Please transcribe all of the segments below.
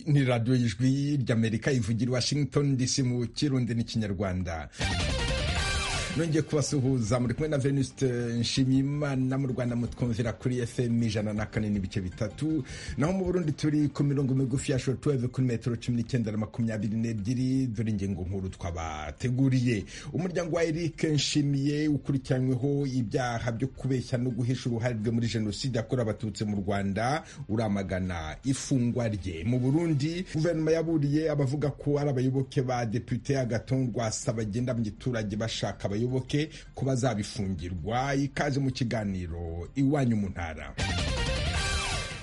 ni radiyo y'ijwi ry'amerika ivugira i washington dc mu kirundi n'ikinyarwanda nongeye kubasuhuza muri kumwe na venuste nshimiyimana mu rwanda mutwumvira kuri fm ijana na kane n'ibice bitatu naho mu burundi turi ku mirongo migufi ya shotuweve kuri metero cumi n'icyenda na makumyabiri n'ebyiri dore ingingo nkuru twabateguriye umuryango wa eric nshimiye ukurikiranyweho ibyaha byo kubeshya no guhisha uruhare rwe muri jenoside yakorewe abatutsi mu rwanda uramagana ifungwa rye mu burundi guverinoma yaburiye abavuga ko ari abayoboke ba depute agaton rwasa bagenda mu giturage bashaka abayoboke ko bazabifungirwa ikaze mu kiganiro iwanyu mu ntara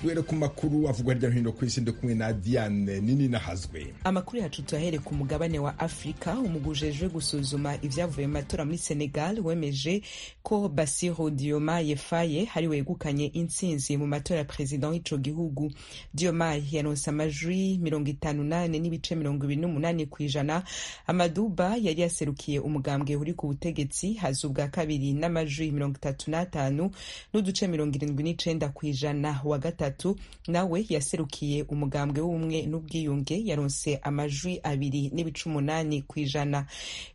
were ku makuru avugwa hirya no hino ku isi ndi kumwe na diane nini nahazwe amakuru yacu tuyahere ku mugabane wa afurika umugujejwe gusuzuma ibyavuye mu matora muri senegal wemeje ko basiru dioma yefaye hari wegukanye intsinzi mu matora ya perezida w'ico gihugu dioma yaronse amajwi mirongo itanu nane n'ibice mirongo ibiri n'umunani ku ijana amaduba yari yaserukiye umugambwe uri ku butegetsi haza ubwa kabiri n'amajwi mirongo itatu n'atanu n'uduce mirongo irindwi n'icenda ku ijana wa gatatu gatatu nawe yaserukiye umugambwe w'ubumwe n'ubwiyunge yaronse amajwi abiri n'ibice umunani ku ijana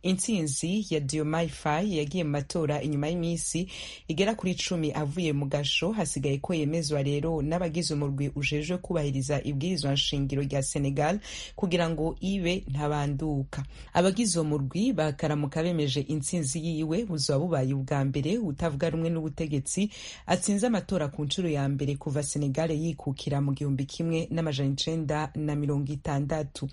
intsinzi ya diomaye faye yagiye mu matora inyuma y'iminsi igera kuri cumi avuye mu gasho hasigaye ko yemezwa rero n'abagize umurwi ujejwe kubahiriza ibwirizwa nshingiro rya senegal kugira ngo ibe ntabanduka abagize uwo murwi bakaramuka bemeje intsinzi yiwe buzaba bubaye ubwa mbere utavuga rumwe n'ubutegetsi atsinze amatora ku nshuro ya mbere kuva senegal yikukira mu gihumbi kimwe n'amajana icenda na mirongo itandatu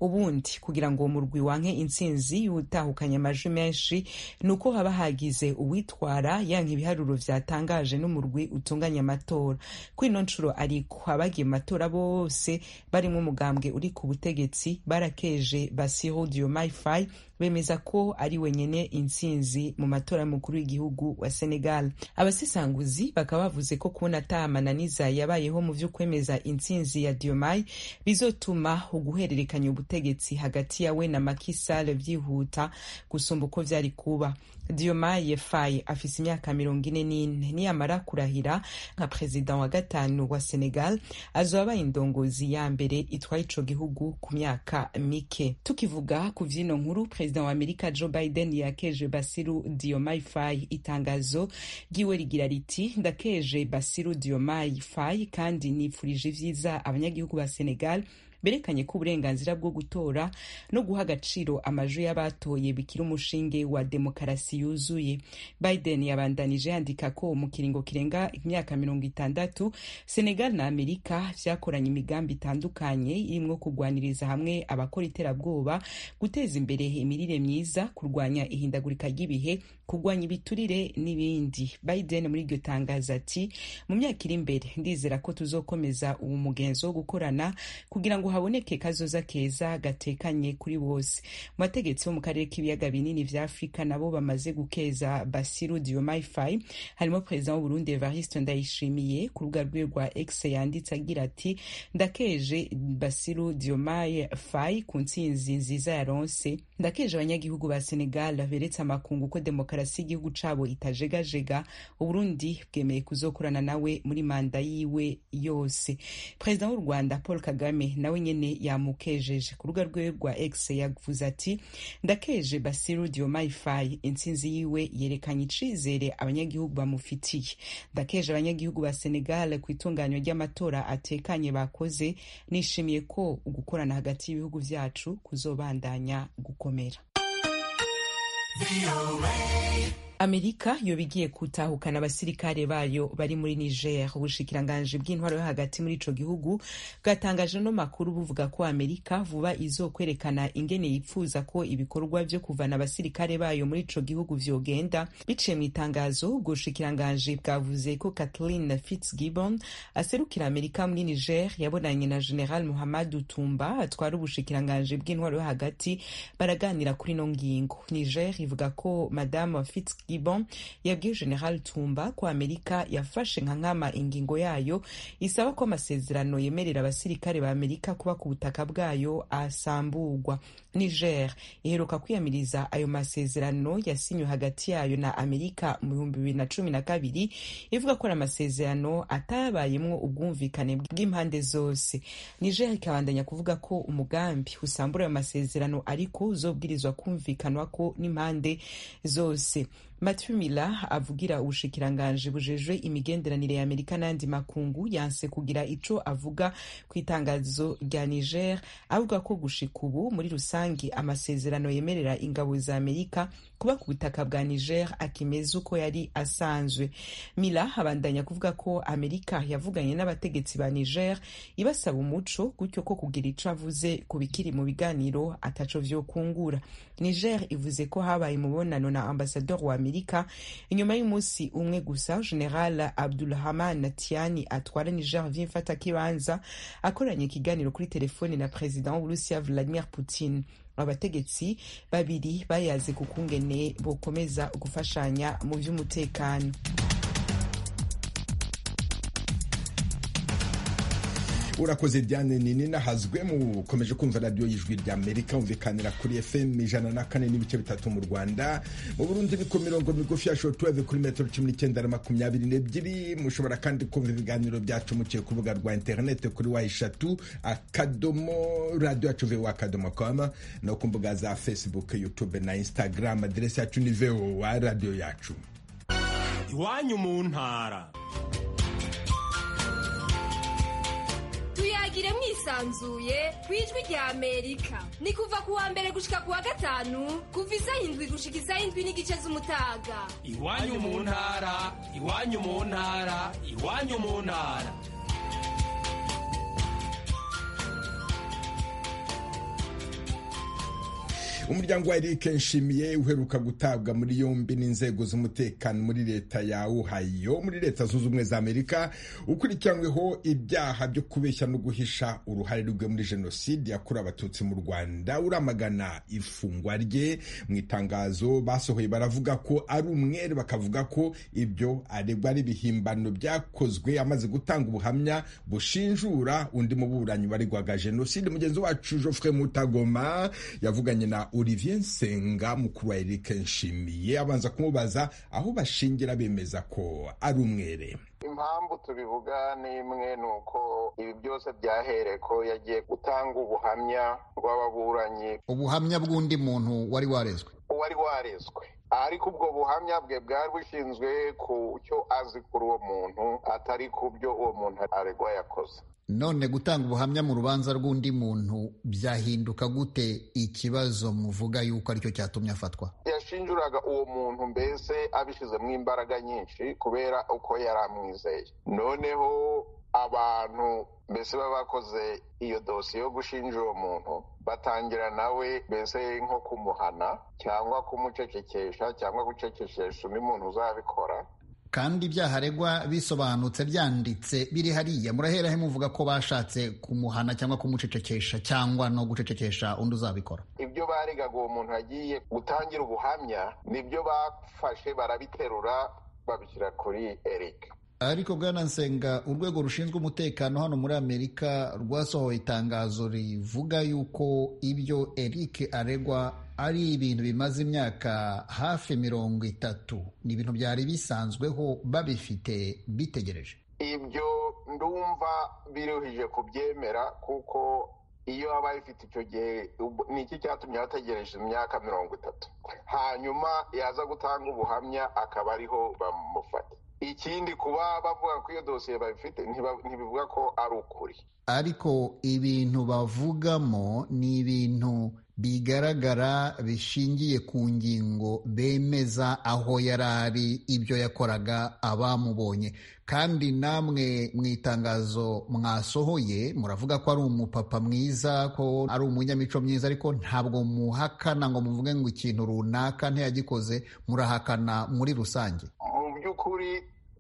ubundi kugira ngo uwo murwi wanke intsinzi y'utahukanye amajwi menshi ni uko haba hagize uwitwara yanka ibiharuro vyatangaje n'umurwi utunganya amatora kuri ino nshuro ariko abagiye mu matora bose barimwo umugambwe uri ku butegetsi barakeje basiho diomaye faye bemeza ko ari wenyene intsinzi mu matora y'umukuru w'igihugu wa senegal abasesanguzi bakaba bavuze ko kubona ata amananiza yabayeho mu vyo kwemeza intsinzi ya diomaye bizotuma uguhererekanya ubutegetsi hagati yawe na makisal vyihuta gusumba uko vyari kuba diomaye faye afise imyaka mirongo ine n'ine niyamara kurahira nka perezida wa gatanu wa senegal azoba indongozi ya mbere itwaye ico gihugu ku myaka mike tukivuga ku vyino nkuru perezida wa amerika joe biden yakeje basiru diomaye faye itangazo ryiwe rigira riti ndakeje basiru diomaye faye kandi nifurije ivyiza abanyagihugu ba senegal berekanye ko uburenganzira bwo gutora no guha agaciro amajwi y'abatoye bikiri umushinge wa demokarasi yuzuye biden yabandanije yandika ko mu kiringo kirenga imyaka mirongo itandatu senegal na amerika vyakoranye imigambi itandukanye irimwo kurwaniriza hamwe abakora iterabwoba guteza imbere imirire myiza kurwanya ihindagurika ry'ibihe kurwanya ibiturire n'ibindi biden muri iryo tangazo ati mu myaka iri imbere ndizera ko tuzokomeza uwo mugenzo wo gukorana kugira ngo haboneke kazoza keza gatekanye kuri bose mu bategetsi bo mu karere k'ibiyaga binini vya afurika nabo bamaze gukeza basiru diomaye faye harimo perezida w'uburundi evariste ndayishimiye ku rubuga rwiwe rwa x yanditse agira ati ndakeje basiru diomaye faye ku ntsinzi nziza yaronse ndakeje abanyagihugu ba senegal beretse amakungu ko demokarasi y'igihugu cabo itajegajega uburundi bwemeye kuzokorana nawe muri manda yiwe yose perezida w'u rwanda paul kagame nawe nyene yamukejeje ku rubuga rwiwe rwa x yavuze ati ndakeje basiru diomaye faye intsinzi yiwe yerekanye icizere abanyagihugu bamufitiye ndakeje abanyagihugu ba senegal ku itunganywa ry'amatora atekanye bakoze nishimiye ko ugukorana hagati y'ibihugu vyacu kuzobandanya gukomera amerika yoba igiye gutahukana abasirikare bayo bari muri niger ubushikiranganji bw'intwaro yo hagati muri ico gihugu bwatangaje no makuru buvuga ko amerika vuba izokwerekana ingene yipfuza ko ibikorwa vyo kuvana abasirikare bayo muri ico gihugu vyogenda biciye mu itangazo ubwo bushikiranganji bwavuze ko kathleen fitzgibbon aserukira amerika muri niger yabonanye na general muhammad utumba atwara ubushikiranganji bw'intwaro yo hagati baraganira kuri ino ngingo niger ivuga ko madamu fitz Dibon yabwiye General Tumba ko Amerika yafashe nka nkama ingingo yayo isaba ko amasezerano yemerera abasirikare ba Amerika kuba ku butaka bwayo asamburwa. Niger iheruka kwiyamiriza ayo masezerano yasinywe hagati yayo na Amerika mu bihumbi bibiri na cumi na kabiri ivuga ko ari amasezerano atayabayemwo ubwumvikane bw'impande zose. Niger ikabandanya kuvuga ko umugambi usambura ayo masezerano ariko uzobwirizwa kumvikanwa ko n'impande zose. Mathieu Mila avugira ubushikiranganji bujejwe imigenderanire ya Amerika n'andi makungu yanse kugira ico avuga ku itangazo rya Niger avuga ko gushika ubu muri rusangi amasezerano yemerera ingabo za Amerika kuba ku butaka bwa Niger akimeza uko yari asanzwe. Mila abandanya kuvuga ko Amerika yavuganye n'abategetsi ba Niger ibasaba umuco gutyo ko kugira ico avuze ku bikiri mu biganiro ataco vyokungura. Niger ivuze ko habaye umubonano na ambasador wa Amerika inyuma y'umunsi umwe gusa General Abdulhaman Tiani atwara Niger vya mfata kibanza akoranye ikiganiro kuri telefone na President w'Urusiya Vladimir Putin abategetsi babiri bayaze kukungene bokomeza gufashanya mu by'umutekano urakoze diane nini nahazwe mukomeje kumva radiyo y'ijwi ry'amerika humvikanira kuri fm ijana na kane n'ibice bitatu mu rwanda mu burundi ni ku mirongo migufi ya shotuweve kuri metero cumi n'icyenda na makumyabiri n'ebyiri mushobora kandi kumva ibiganiro byacu muciye ku rubuga rwa interinete kuri wa eshatu akadomo radiyo yacu vewa akadomo kama no ku mbuga za facebook youtube na instagram aderesi yacu ni vewa radiyo yacu iwanyu mu ntara tuyagire mwisanzuye ku ijwi rya amerika ni kuva ku wa mbere gushika ku wa gatanu kuva isa indwi gushika isa indwi n'igice z'umutaga iwanyu mu ntara iwanyu mu ntara iwanyu mu ntara umuryango wa Eric Nshimiye uheruka gutabwa muri yombi n'inzego z'umutekano muri leta ya Ohio muri leta zunze ubumwe za Amerika ukurikiranyweho ibyaha byo kubeshya no guhisha uruhare rwe muri jenoside yakorewe abatutsi mu Rwanda uramagana ifungwa rye mu itangazo basohoye baravuga ko ari umwere bakavuga ko ibyo aregwa ari ibihimbano byakozwe amaze gutanga ubuhamya bushinjura undi muburanyi waregwaga jenoside mugenzi wacu Geoffrey Mutagoma yavuganye na olivier nsenga mukuru wa eric nshimiye abanza kumubaza aho bashingira bemeza ko ari umwere impamvu tubivuga n'imwe ni uko ibi byose byahereye ko yagiye gutanga ubuhamya bw'ababuranyi ubuhamya bw'undi muntu wari warezwe wari warezwe ariko ubwo buhamya bwe bwari bushinzwe ku cyo azi kuri uwo muntu atari ku byo uwo muntu aregwa yakoze none gutanga ubuhamya mu rubanza rw'undi muntu byahinduka gute ikibazo muvuga yuko aricyo cyatumye afatwa yashinjuraga uwo muntu mbese abishyizemo imbaraga nyinshi kubera uko yari amwizeye noneho abantu mbese baba bakoze iyo dosiye yo gushinja uwo muntu batangira nawe mbese nko kumuhana cyangwa kumucecekesha cyangwa gucecekesha undi muntu uzabikora kandi ibyaha aregwa bisobanutse byanditse biri hariya murahera he muvuga ko bashatse kumuhana cyangwa kumucecekesha cyangwa no gucecekesha undi uzabikora ibyo baregaga uwo muntu agiye gutangira ubuhamya nibyo bafashe barabiterura babishyira kuri eric ariko bwana nsenga urwego rushinzwe umutekano hano muri amerika rwasohoye itangazo rivuga yuko ibyo eric aregwa ari ibintu bimaze imyaka hafi mirongo itatu ni ibintu byari bisanzweho babifite bitegereje ibyo ndumva biruhije kubyemera kuko iyo aba ifite icyo gihe ni iki cyatumye bategereje imyaka mirongo itatu hanyuma yaza gutanga ubuhamya akaba ariho bamufata ikindi kuba bavuga ko iyo dosiye babifite ntibivuga ko ari ukuri ariko ibintu bavugamo ni ibintu bigaragara bishingiye ku ngingo bemeza aho yari ari ibyo yakoraga abamubonye kandi namwe mu itangazo mwasohoye muravuga ko ari umupapa mwiza ko ari umunyamico myiza ariko ntabwo muhakana ngo muvuge ngo ikintu runaka ntiyagikoze murahakana muri rusange mu by'ukuri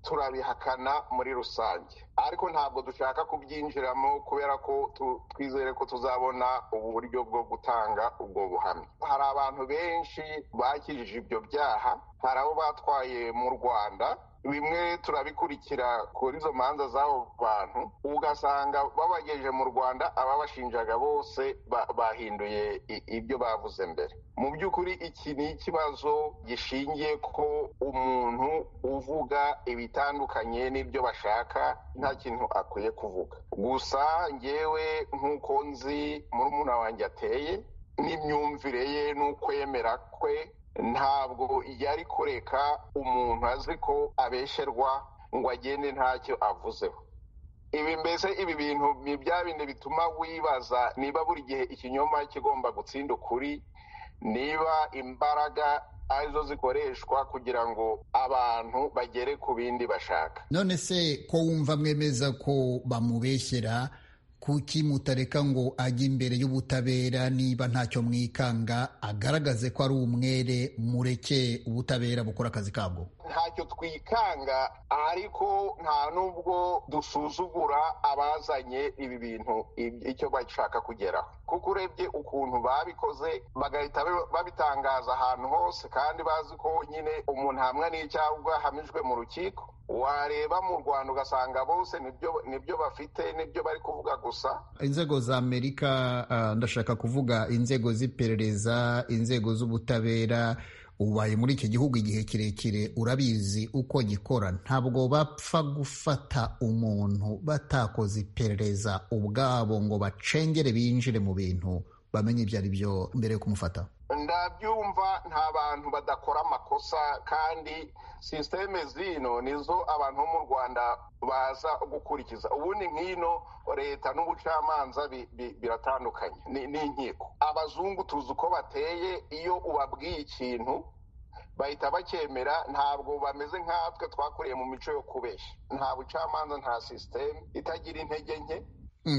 turabihakana muri rusange ariko ntabwo dushaka kubyinjiramo kubera ko twizere ko tuzabona uburyo bwo gutanga ubwo buhamya hari abantu benshi bakijije ibyo byaha hari abo batwaye mu rwanda bimwe turabikurikira kuri izo manza z'abo bantu ugasanga babagejeje mu rwanda ababashinjaga bose bahinduye ibyo bavuze mbere mu by'ukuri iki ni ikibazo gishingiye ko umuntu uvuga ibitandukanye n'ibyo bashaka nta kintu akwiye kuvuga gusa ngewe nk'uko nzi murumuna wanjye ateye n'imyumvire ye n'ukwemera kwe ntabwo yari kureka umuntu azi ko abesherwa ngo agende ntacyo avuzeho ibi mbese ibi bintu ni bya bindi bituma wibaza niba buri gihe ikinyoma kigomba gutsinda ukuri niba imbaraga arizo zikoreshwa kugira ngo abantu bagere ku bindi bashaka none se ko wumva mwemeza ko bamubeshyera kuki mutareka ngo ajye imbere y'ubutabera niba ntacyo mwikanga agaragaze ko ari umwere mureke ubutabera bukora akazi kabwo ntacyo twikanga ariko nta n'ubwo dusuzugura abazanye ibi bintu icyo bashaka kugeraho kuko urebye ukuntu babikoze bagahita babitangaza ahantu hose kandi bazi ko nyine umuntu hamwe n'icyabwa ahamijwe mu rukiko wareba mu rwanda ugasanga bose nibyo bafite nibyo bari kuvuga gusa inzego za amerika ndashaka kuvuga inzego z'iperereza inzego z'ubutabera ubaye muri iki gihugu igihe kirekire urabizi uko gikora ntabwo bapfa gufata umuntu batakoze iperereza ubwabo ngo bacengere binjire mu bintu bamenye ibyo ari byo mbere yo kumufata ndabyumva nta bantu badakora amakosa kandi sisiteme zino nizo abantu bo mu rwanda baza gukurikiza ubundi nkino leta n'ubucamanza biratandukanye n'inkiko abazungu tuzi uko bateye iyo ubabwiye ikintu bahita bacyemera ntabwo bameze nkatwe twakuriye mu mico yo kubeshya nta bucamanza nta sisiteme itagira intege nke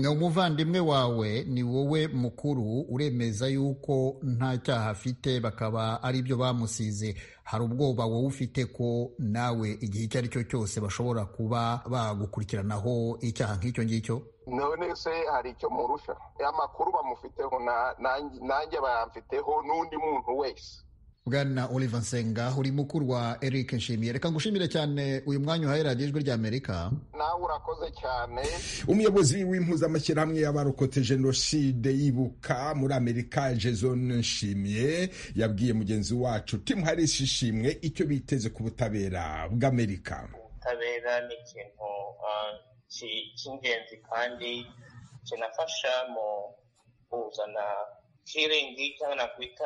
umuvandimwe wawe ni wowe mukuru uremeza yuko nta cyaha afite bakaba ari byo bamusize hari ubwoba wowe ufite ko nawe igihe icyo ari cyo cyose bashobora kuba bagukurikiranaho icyaha nk'icyo ngicyo none se hari icyo murusha amakuru bamufiteho nanjye bayamfiteho n'undi muntu wese bwana oliver nsenga uri mukuru wa eric nshimiye reka ngushimire cyane uyu mwanya uhaye radiyo ijwi rya amerika nawe urakoze cyane umuyobozi w'impuzamashyirahamwe y'abarokotse jenoside yibuka muri amerika jezone nshimiye yabwiye mugenzi wacu timu harisi ishimwe icyo biteze ku butabera bw'amerika ubutabera ni ikintu cy'ingenzi kandi kinafasha mu kuzana hiringi cyangwa nakwita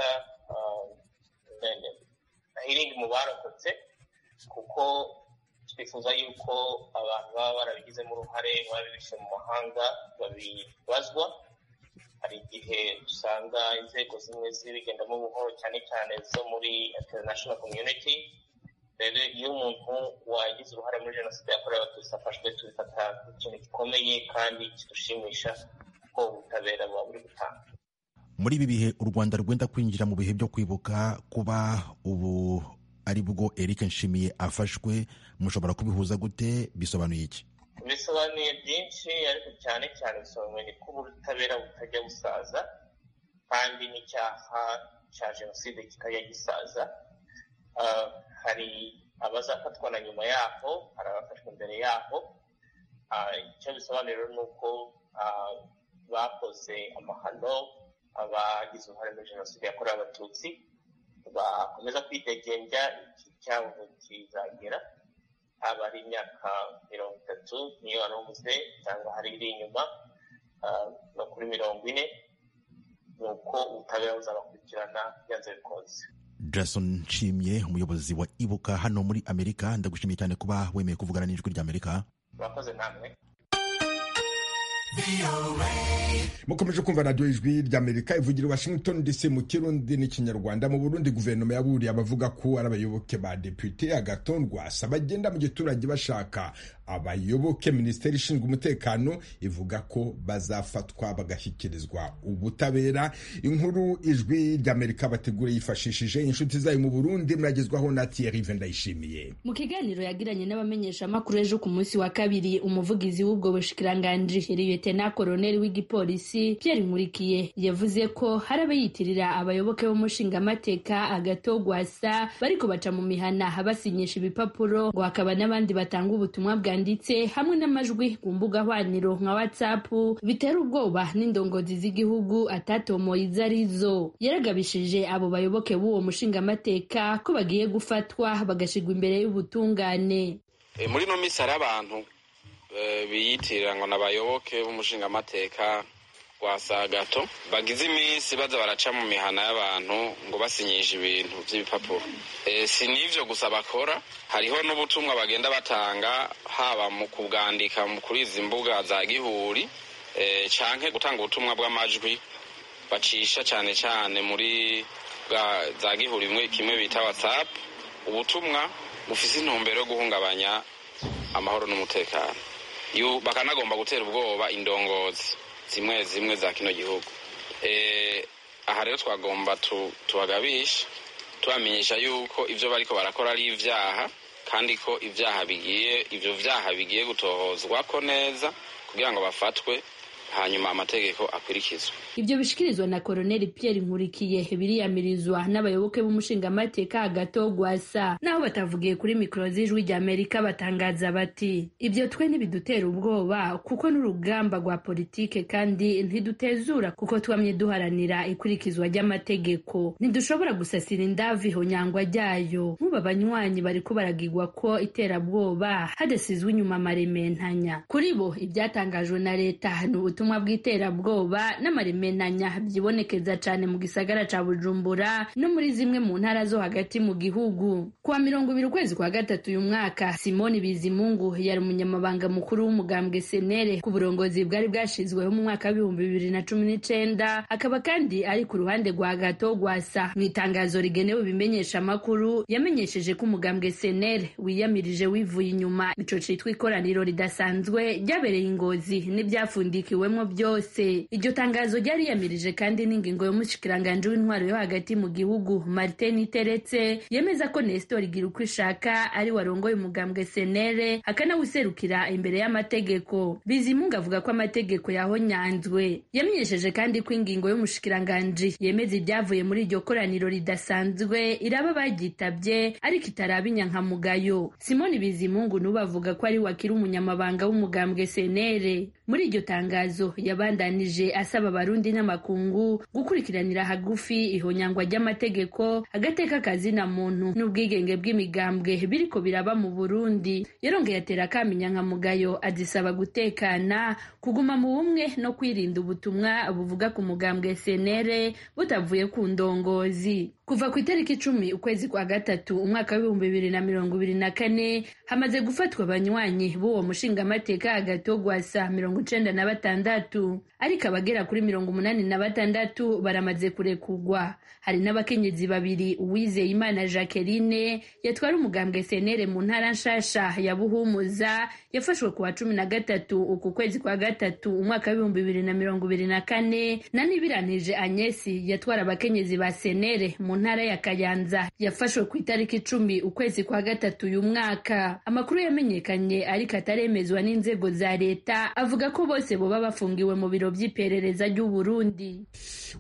ahiringi mu barokotse kuko twifuza yuko abantu baba barabigizemo uruhare babibishe mu mahanga babibazwa hari igihe usanga inzego zimwe zibigendamo buhoro cyane cyane zo muri international community rero iyo umuntu wagize uruhare muri jenoside yakorewe abatutsi afashwe tubifata nk'ikintu gikomeye kandi kidushimisha kuko ubutabera buba buri gutanga muri ibi bihe u rwanda rwenda kwinjira mu bihe byo kwibuka kuba ubu ari bwo eric nshimiye afashwe mushobora kubihuza gute bisobanuye iki bisobanuye byinshi ariko cyane cyane bisobanuye ko ubutabera butajya busaza kandi n'icyaha cya jenoside kitajya gisaza hari abazafatwa na nyuma yaho hari abafashwe mbere yaho icyo bisobanura ni uko bakoze amahano abagize uruhare muri jenoside yakorewe abatutsi bakomeza kwidegembya iki cyabo kizagera haba ari imyaka mirongo itatu niyo warubuze cyangwa hari iri inyuma no kuri mirongo ine ni uko ubutabera buzabakurikirana byanze bikunze jason nshimye umuyobozi wa ibuka hano muri amerika ndagushimiye cyane kuba wemeye kuvugana n'ijwi rya amerika murakoze namwe mukomeje kumva radiyo ijwi ry'amerika ivugira i washington dc mu kirundi n'ikinyarwanda mu burundi guverinoma yaburiye abavuga ko ari abayoboke ba depute agatondwasa bagenda mu giturage bashaka abayoboke minisiteri ishinzwe umutekano ivuga ko bazafatwa bagashyikirizwa ubutabera inkuru ijwi ry'amerika bategura yifashishije inshuti zayo mu burundi muragezwaho na thierry vendayishimiye mu kiganiro yagiranye n'abamenyeshamakuru ejo ku munsi wa kabiri umuvugizi w'ubwo bushikiranganji liyetena koroneli w'igipolisi pierre nkurikiye yavuze ko hari abayitirira abayoboke b'umushingamateka agatogwasa bariko baca mu mihana basinyisha ibipapuro ngo hakaba n'abandi batanga ubutumwa bwanditse hamwe n'amajwi ku mbuga hwaniro nka whatsapp bitera ubwoba n'indongozi z'igihugu atatomoye izo arizo yaragabishije abo bayoboke b'uwo mushingamateka ko bagiye gufatwa bagashigwa imbere y'ubutungane muri ino minsi hari abantu biyitirira ngo ni abayoboke b'umushingamateka kwa saa gato bagize iminsi baza baraca mu mihana y'abantu ngo basinyishe ibintu by'ibipapuro si n'ibyo gusa bakora hariho n'ubutumwa bagenda batanga haba mu kubwandika kuri izi mbuga za gihuri cyangwa gutanga ubutumwa bw'amajwi bacisha cyane cyane muri za gihuri kimwe bita watsapu ubutumwa bufite intumbero yo guhungabanya amahoro n'umutekano bakanagomba gutera ubwoba indongozi zimwe zimwe za kino gihugu aha rero twagomba tubagabisha tubamenyesha yuko ibyo bariko barakora ari ibyaha kandi ko ibyaha bigiye ibyo byaha bigiye gutohozwa ko neza kugira ngo bafatwe hanyuma amategeko akurikizwe ibyo bishikirizwa na koroneli pierre nkurikiye biriyamirizwa n'abayoboke b'umushingamateka agato gwasa naho batavugiye kuri mikoro z'ijwi ry'amerika batangaza bati ibyo twe ntibidutera ubwoba kuko n'urugamba rwa politike kandi ntidutezura kuko twamye duharanira ikurikizwa ry'amategeko ntidushobora gusasira indavu ihonyangwa ryayo nk'ubu abanywanyi bariko baragigwa ko iterabwoba hadasizwe inyuma amarementanya kuri bo ibyatangajwe na leta ni ubutumwa bw'iterabwoba n'amaremenanya byibonekeza cyane mu gisagara ca bujumbura no muri zimwe mu ntara zo hagati mu gihugu kuwa mirongo ibiri ukwezi kwa gatatu uyu mwaka simoni bizimungu yari umunyamabanga mukuru w'umugambwe senere ku burongozi bwari bwashizweho mu mwaka w'ibihumbi bibiri na cumi n'icenda akaba kandi ari ku ruhande rwa gato gwasa mu itangazo rigenewe ibimenyesha amakuru yamenyesheje ko umugambwe senere wiyamirije wivuye inyuma ico citwa ikoraniro ridasanzwe ryabereye ingozi n'ibyapfundikiwe biwemo byose iryo tangazo ryariyamirije kandi n'ingingo y'umushikiranganji w'intwaro yo hagati mu gihugu martin iteretse yemeza ko nestor igira uko ishaka ari warongoye umugambwe senere akanawuserukira imbere y'amategeko bizimunga avuga ko amategeko yahonyanzwe yamenyesheje kandi ko ingingo y'umushikiranganji yemeza ibyavuye muri iryo koraniro ridasanzwe iraba bagyitabye ariko itaraba inyankamugayo simoni bizimungu n'ubu avuga ko ari wakiri umunyamabanga w'umugambwe senere muri iryo tangazo yabandanije asaba abarundi n'amakungu gukurikiranira hagufi ihonyangwa ry'amategeko agateka kazina muntu n'ubwigenge bw'imigambwe biriko biraba mu burundi yarongeye atera akamenya nka mugayo adisaba gutekana kuguma mu bumwe no kwirinda ubutumwa buvuga ku mugambwe senere butavuye ku ndongozi kuva ku itariki icumi ukwezi kwa gatatu umwaka w'ibihumbi bibiri na mirongo ibiri na kane hamaze gufatwa abanywanyi b'uwo mushingamateka agato gwasa mirongo icenda na batandatu ariko abagera kuri mirongo umunani na batandatu baramaze kurekugwa hari n'abakenyezi babiri uwizeye imana jacqueline yatwara umugambwe senere mu ntara nshasha ya buhumuza yafashwe ku wa cumi na gatatu uku kwezi kwa gatatu umwaka w'ibihumbi bibiri na mirongo ibiri na kane na nibiranije anyesi yatwara abakenyezi ba senere mu ntara ya kayanza yafashwe ku itariki icumi ukwezi kwa gatatu uyu mwaka amakuru yamenyekanye ariko ataremezwa n'inzego za leta avuga ko bose boba bafungiwe mu biro by'iperereza ry'uburundi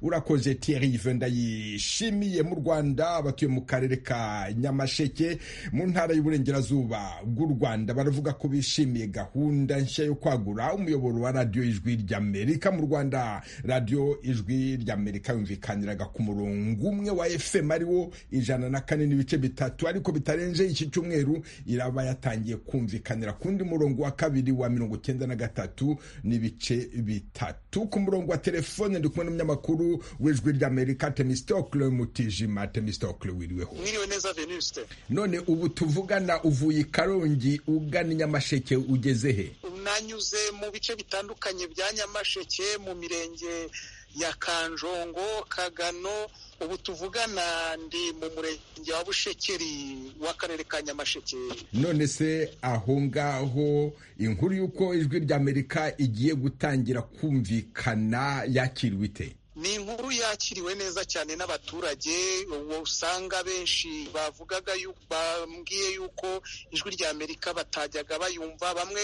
urakoze thierry venda yishimiye mu rwanda abatuye mu karere ka nyamasheke mu ntara y'uburengerazuba bw'u rwanda baravuga ko bishimiye gahunda nshya yo kwagura umuyoboro wa radiyo ijwi ry'amerika mu rwanda radiyo ijwi ry'amerika yumvikaniraga ku murongo umwe wa efe fm ariwo ijana na kane n'ibice bitatu ariko bitarenze iki cyumweru iraba yatangiye kumvikanira ku wundi murongo wa kabiri wa mirongo icyenda na gatatu n'ibice bitatu ku murongo wa telefone ndi kumwe n'umunyamakuru w'ijwi ry'amerika temistokle mutijima temistokle wiriweho none ubu tuvugana uvuye i karongi ugana nyamasheke ugeze he nanyuze mu bice bitandukanye bya nyamasheke mu mirenge nyakanjongo kagano ubu tuvugana ndi mu murenge wa bushekeri w'akarere ka nyamasheke none se aho ngaho inkuru y'uko ijwi ry'amerika igiye gutangira kumvikana yakiriwe ite ni inkuru yakiriwe neza cyane n'abaturage uwo usanga benshi bavugaga yu- bambwiye yuko ijwi rya amerika batajyaga bayumva bamwe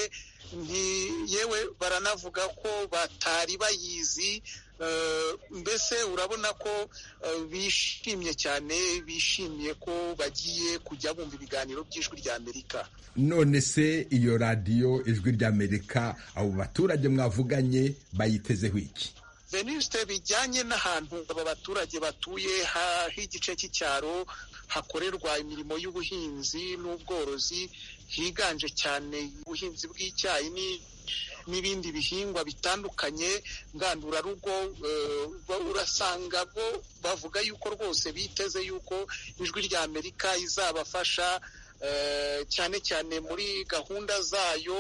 nti- yewe baranavuga ko batari bayizi eh, mbese urabona ko eh, bishimye cyane bishimiye ko bagiye kujya bumva ibiganiro by'ijwi rya amerika none se iyo radiyo ijwi ry'amerika abo baturage mwavuganye bayitezeho iki venuste bijyanye n'ahantu aba baturage batuye ha- h'igice cy'icyaro hakorerwa imirimo y'ubuhinzi n'ubworozi higanje cyane ubuhinzi bw'icyayi ni- n'ibindi bihingwa bitandukanye ngandurarugo eh, ba- urasanga bo bavuga yuko rwose biteze yuko ijwi rya amerika izabafasha eh, cyane cyane muri gahunda zayo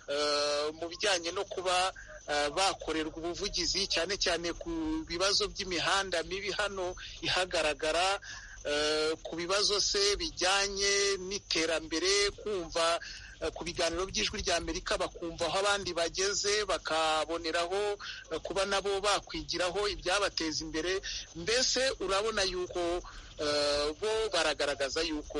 eh, mu bijyanye no kuba eh, bakorerwa ubuvugizi cyane cyane ku bibazo by'imihanda mibi hano ihagaragara eh, ku bibazo se bijyanye n'iterambere kumva eh, ku biganiro by'ijwi rya amerika bakumva aho abandi bageze bakaboneraho eh, kuba nabo bakwigiraho ibyabateza imbere mbese urabona yuko eh, bo baragaragaza yuko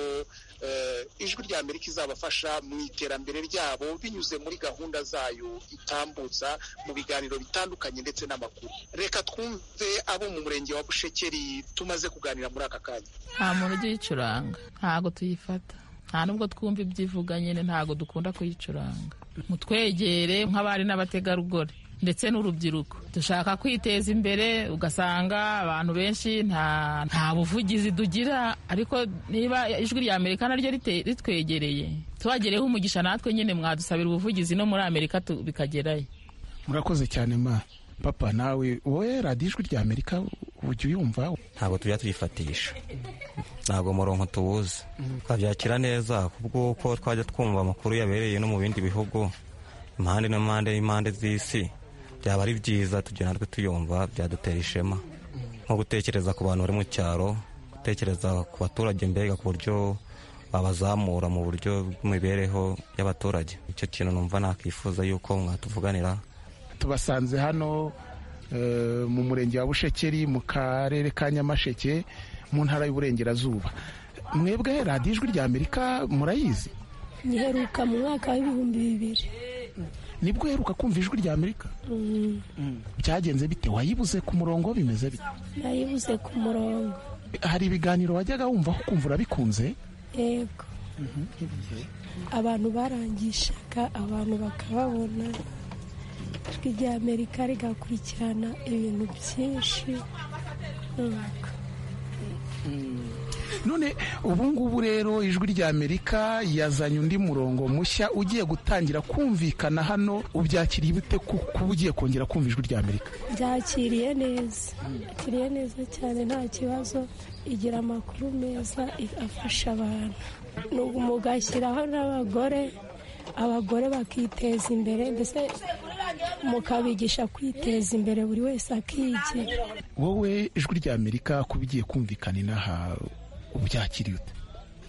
eh, ijwi rya amerika izabafasha mu iterambere ryabo binyuze muri gahunda zayo itambutsa mu biganiro bitandukanye ndetse n'amakuru reka twumve abo mu murenge wa bushekeri tumaze kuganira muri aka kanya nta muntu ugiyicuranga ntabwo tuyifata nta nubwo twumva ibyo ivuga nyine ntabwo dukunda kuyicuranga mutwegere nk'abari n'abategarugori ndetse n'urubyiruko dushaka kwiteza imbere ugasanga abantu benshi nta nta buvugizi tugira ariko niba ijwi rya amerika naryo rite- ritwegereye tubagereyeho umugisha natwe nyine mwadusabira ubuvugizi no muri amerika tu- bikagerayo murakoze cyane ma papa nawe wowe radiyo ijwi rya amerika ujya uyumva ntabwo tujya tuyifatisha ntabwo murongo tuwuzi twabyakira neza kubwo uko twajya twumva amakuru yabereye no mu bindi bihugu impande n'impande n'impande z'isi byaba ari byiza tugira natwe tuyumva byadutera ishema nko gutekereza ku bantu bari mu cyaro gutekereza ku baturage mbega ku buryo babazamura mu buryo bw'imibereho y'abaturage icyo kintu numva nakwifuza yuko mwatuvuganira tubasanze hano eh, mu murenge wa bushekeri mu karere ka nyamasheke mu ntara y'uburengerazuba mwebwe radiyo ijwi rya amerika murayizi ngiheruka mu mwaka w'ibihumbi bibiri nibwo uheruka kumva ijwi rya amerika Mm, byagenze bite wayibuze ku murongo bimeze bite nayibuze ku murongo hari ibiganiro wajyaga wumva aho kumva urabikunze yego abantu barangishaga abantu bakababona ijwi rya amerika rigakurikirana ibintu byinshi nuko none ubu ngubu rero ijwi rya amerika yazanye undi murongo mushya ugiye gutangira kumvikana hano ubyakiriye bite ku- kuba ugiye kongera kumva ijwi rya amerika byakiriye neza yakiriye neza cyane nta kibazo igira amakuru meza if- afasha abantu Nubu mugashyiraho n'abagore abagore bakiteza imbere mbese mukabigisha kwiteza imbere buri wese akigira wowe ijwi rya amerika kuba igiye kumvikana inaha ubyakiriye ute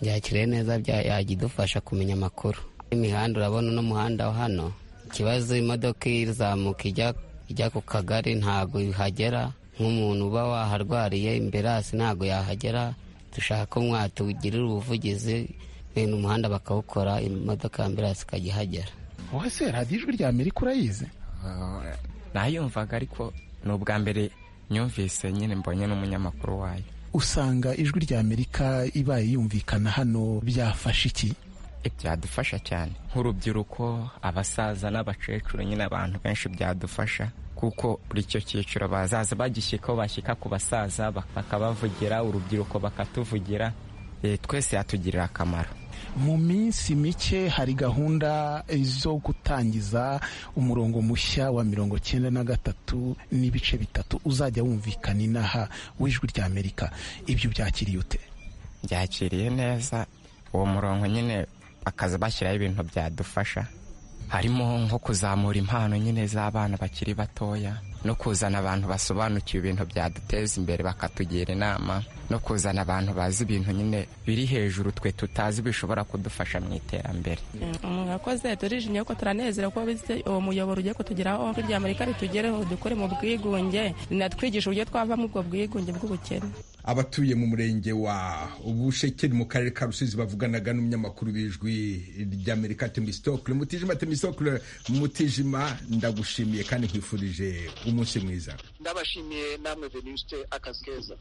byakiriye neza bya- yajya idufasha kumenya amakuru imihanda urabona uno muhanda wa hano ikibazo imodoka izamuka ijya- ijya ku kagari ntabwo ihagera nk'umuntu uba waharwariye imberasi ntabwo yahagera dushaka ko mwatugirira ubuvugizi bene umuhanda bakawukora imodoka ya amberasi ikajya ihagera wowe se radiyo ijwi rya amerika urayizi nayumvaga ariko ni ubwa mbere nyumvise nyine mbonye n'umunyamakuru wayo usanga ijwi rya amerika ibaye yumvikana hano byafashe iki byadufasha cyane nk'urubyiruko abasaza n'abakecuru nyine abantu benshi byadufasha kuko buri icyo cyiciro bazaza bagishyikaho bashyika ku basaza bakabavugira urubyiruko bakatuvugira Eh, twese yatugirira akamaro mu minsi mike hari gahunda zo gutangiza umurongo mushya wa mirongo cyenda na gatatu n'ibice bitatu uzajya wumvikana inaha w'ijwi rya amerika ibyo byakiriye ute byakiriye neza uwo murongo nyine bakaza bashyiraho ibintu byadufasha harimo nko kuzamura impano nyine z'abana bakiri batoya no kuzana abantu basobanukiwe ibintu byaduteza imbere bakatugira inama no kuzana abantu bazi ibintu nyine biri hejuru twe tutazi bishobora kudufasha mu iterambere mwakoze turijimye yuko turanezera ko bize uwo muyoboro ugiye kutugeraho ijwi rya amerika ritugereho dukore mu bwigunge rinatwigisha uburyo twava mu ubwo bwigunge bw'ubukene abatuye mu murenge wa ubushekeri mu karere ka rusizi bavuganaga n'umunyamakuru w'ijwi ry'amerika temistokle mutijima temistokle mutijima ndagushimiye kandi nkwifurije umunsi mwiza ndabashimiye namwe venuste akazi keza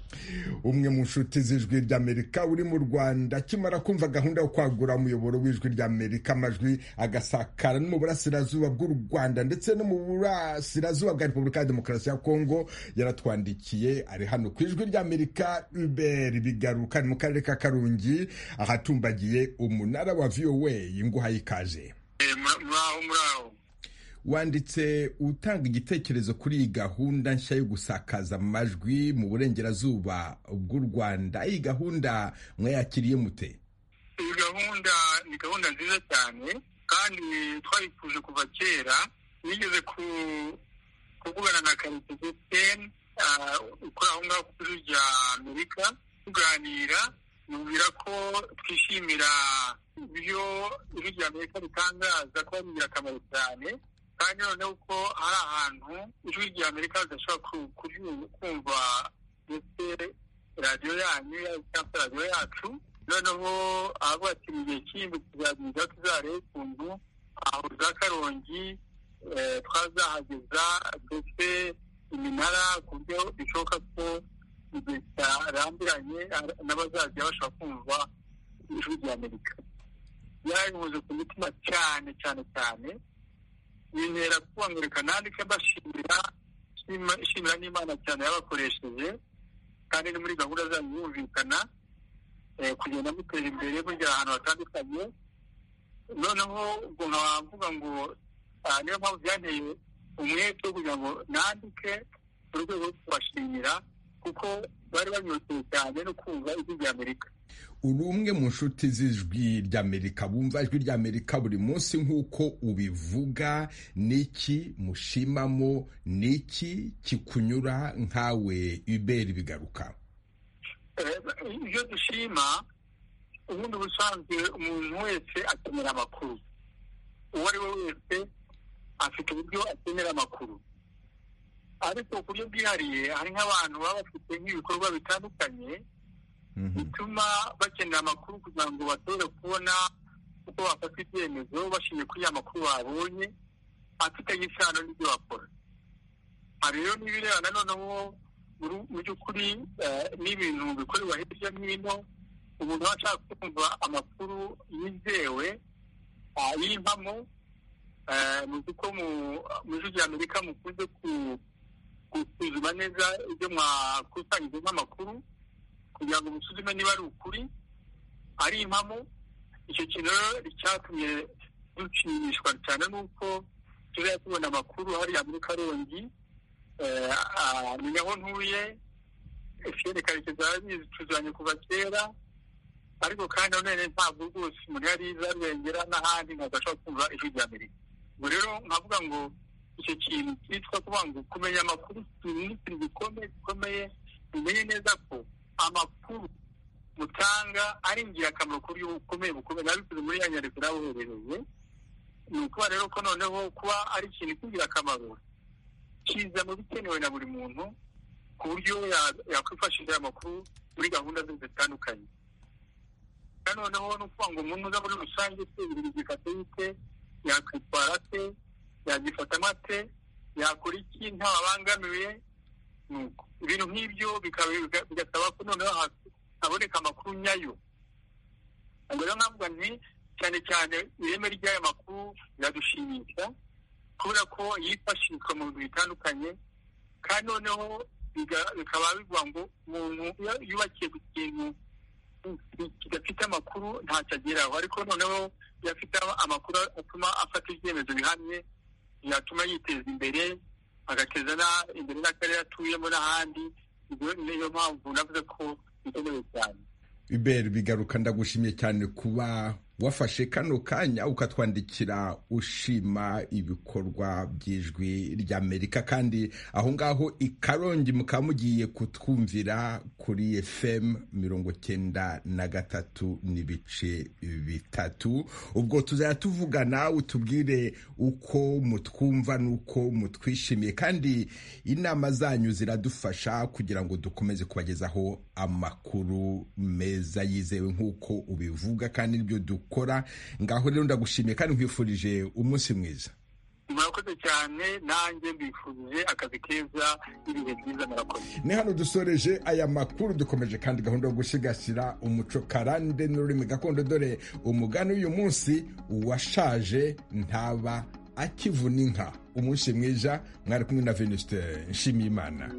umwe mu nshuti z'ijwi ry'amerika uri mu rwanda akimara kumva gahunda yo kwagura umuyoboro w'ijwi ry'amerika amajwi agasakara no mu burasirazuba bw'u rwanda ndetse no mu burasirazuba bwa repubulika ya demokarasi ya kongo yaratwandikiye ari hano ku ijwi ry'amerika uber bigaruka ni mu karere ka karungi ahatumbagiye umunara wa voa inguha y'ikaze muraho muraho wanditse utanga igitekerezo kuri iyi gahunda nshya yo gusakaza amajwi mu burengerazuba bw'u rwanda iyi gahunda mwayakiriye mute iyi gahunda ni gahunda nziza cyane kandi twayifuje kuva kera nigeze kuvugana na karekezi ukora aho ngaho ku biro bya amerika tuganira mubwira ko twishimira ibyo ibiro bya amerika bitangaza ko ari ingirakamaro cyane kandi noneho ko hari ahantu ijwi rya amerika ridashobora kumva ndetse radiyo yanyu cyangwa radiyo yacu noneho aho mu gihe cy'indi tuzagira tuzarebe ukuntu aho za karongi twazahageza ndetse iminara ku buryo bishoboka ko igihe cyarambiranye n'abazajya bashobora kumva ijwi rya amerika yarimuze ku mitima cyane cyane cyane bintera kubangurika nandike mbashimira nshimira n'imana cyane yabakoresheje kandi ni muri gahunda zanyu yumvikana kugenda mutera imbere mujya ahantu hatandukanye noneho ubwo nkavuga ngo niyo mpamvu byanteye umwete wo kugira ngo nandike mu rwego rwo kubashimira kuko bari banyoteye cyane no kumva ijwi rya amerika uri umwe mu nshuti z'ijwi ry'amerika bumva ijwi ry'amerika buri munsi nk'uko ubivuga n'iki mushimamo n'iki kikunyura nkawe iberi bigaruka ibyo dushima ubundi busanzwe umuntu wese akenera amakuru uwo ari we wese afite uburyo akenera amakuru ariko ku buryo bwihariye hari nk'abantu baba bafite nk'ibikorwa bitandukanye bituma bakenera amakuru kugira ngo bashobore kubona uko bafata ibyemezo bashingiye kuri ya makuru babonye afitanye isano n'ibyo bakora hari rero n'ibirebana noneho mu by'ukuri n'ibintu bikorerwa hirya no hino umuntu aba ashaka kumva amakuru yizewe yimpamo muzi ko mu ijwi rya amerika mukunze gusuzuma neza ibyo mwakusanyijemo amakuru kugira ngo musuzume niba ari ukuri ari impamo icyo kintu rero cyatumye dushimishwa cyane nuko tuzajya tubona amakuru hariya muri karongi menya aho ntuye efuperi karekezi arabizi tuzanye kuva kera ariko kandi nanone ntabwo rwose umuntu yari iza arengera n'ahandi ntabwo ashobora kumva ijwi rya amerika ubwo rero nkavuga ngo icyo kintu cyitwa kuvuga ngo kumenya amakuru ni ikintu gikomeye gikomeye umenye neza ko amakuru mutanga ari ingirakamaro ku buryo bukomeye bukomeye nabikoze muri ya nyandiko naboherereye ni ukuba rero ko noneho kuba ari ikintu cy'ingirakamaro kiza mu bikenewe na buri muntu ku buryo yakwifashisha amakuru muri gahunda ze zitandukanye noneho ni ukuvuga ngo umuntu uza muri rusange se buri gifata yite yakwitwara se yagifata amate yakora iki ntababangamiye ibintu nk'ibyo bigasaba ko noneho haboneka amakuru nyayo ubwo rero nkavuga nti cyane cyane ireme ry'ayo makuru biradushimisha kubera ko yifashishwa mu bintu bitandukanye kandi noneho bikaba bivuga ngo umuntu yubakiye ku kintu kidafite amakuru ntacyo ageraho ariko noneho iyo afite amakuru atuma afata ibyemezo bihamye yatuma yiteza imbere agateza imbere n'akarere atuyemo n'ahandi niyo mpamvu navuze ko bikenewe cyane iberi bigaruka ndagushimiye cyane kuba wafashe kano kanya ukatwandikira ushima ibikorwa by'ijwi ry'amerika kandi aho ngaho i karongi mukaba mugiye kutwumvira kuri fm mirongo cyenda na gatatu n'ibice bitatu ubwo tuzajya tuvugana utubwire uko mutwumva n'uko mutwishimiye kandi inama zanyu ziradufasha kugira ngo dukomeze kubagezaho amakuru meza yizewe nk'uko ubivuga kandi n'ibyo dukora ngaho rero ndagushimiye kandi nkwifurije umunsi mwiza murakoze cyane nanjye mbifurije akazi keza n'ibihe byiza murakoze ni hano dusoreje aya makuru dukomeje kandi gahunda yo gusigasira umuco karande n'ururimi gakondo dore umugani w'uyu munsi uwashaje ntaba akivuna inka umunsi mwiza mwari kumwe na venuste nshimiyimana